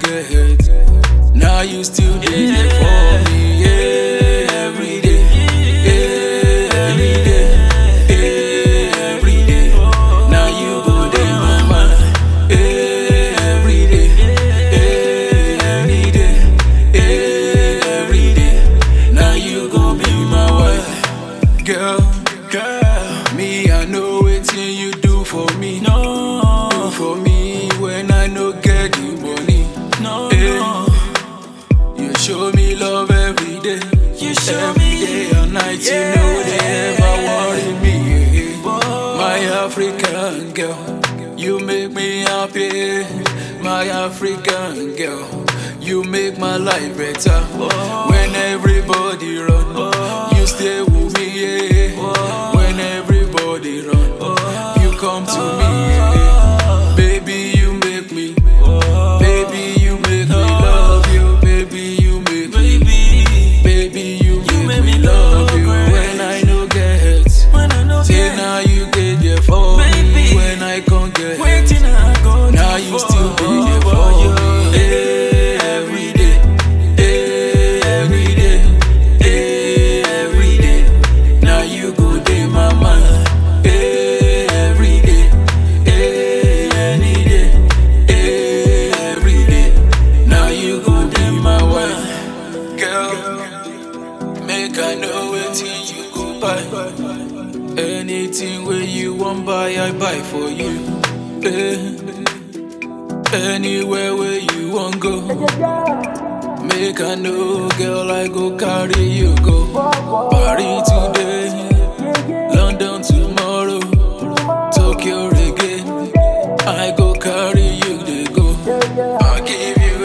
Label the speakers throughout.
Speaker 1: get hurt. Now you still dey there for me, yeah, every day, yeah, every day, yeah, every day. Now you go dey my mind, yeah, every day, yeah, every day, yeah, every day. Now you go be my wife, girl, girl. Me, I know wetin you do for me,
Speaker 2: No,
Speaker 1: do for me when I no get the money.
Speaker 2: no,
Speaker 1: Eh.
Speaker 2: no.
Speaker 1: You show me love every day.
Speaker 2: You show
Speaker 1: every
Speaker 2: me-
Speaker 1: day and night. You know they ever worry me. My African girl, you make me happy. My African girl, you make my life better. When everybody run, you stay with me. Yeah. When everybody run, you come to me. Yeah. Baby, you make me. Baby, you make me love you. Baby, you make me.
Speaker 2: Baby,
Speaker 1: Baby, you make,
Speaker 2: make
Speaker 1: me
Speaker 2: me
Speaker 1: love
Speaker 2: love
Speaker 1: you
Speaker 2: great.
Speaker 1: when I no get hurt.
Speaker 2: when I know
Speaker 1: Say
Speaker 2: get
Speaker 1: now you get there for me
Speaker 2: Baby.
Speaker 1: when I can't get hurt.
Speaker 2: waiting I go
Speaker 1: Now
Speaker 2: do
Speaker 1: you
Speaker 2: for
Speaker 1: still be there for me Eh, every day, eh, every day, eh, every day. Now you go day my mind, eh, every day, eh, any day, eh, every day. Now you go be my wife, girl. Make I know wetin you go buy. Anything where you want buy, I buy for you. Eh. Anywhere where you want go. Make I know, girl, I go carry you go. Paris today, London tomorrow, Tokyo again. I go carry you, they go. I give you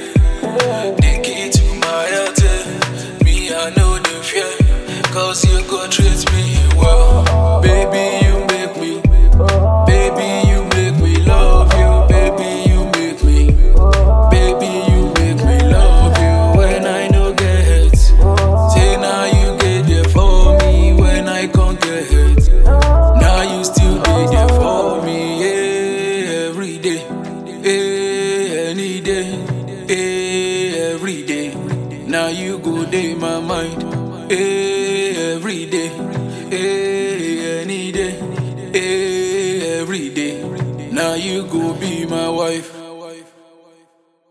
Speaker 1: a the key to my heart. Me, I know the fear, cause you go treat me well. Baby, you make me. Baby, you make me love you. Baby, you make me. Baby, you make me love you when I no get hurt. Say now you get there for me when I can't get hurt. Now you still be there for me, yeah, every day, yeah, any day, yeah, every day. Now you go day my mind, yeah, every day, yeah, any day, yeah, every day. Now you go be my wife.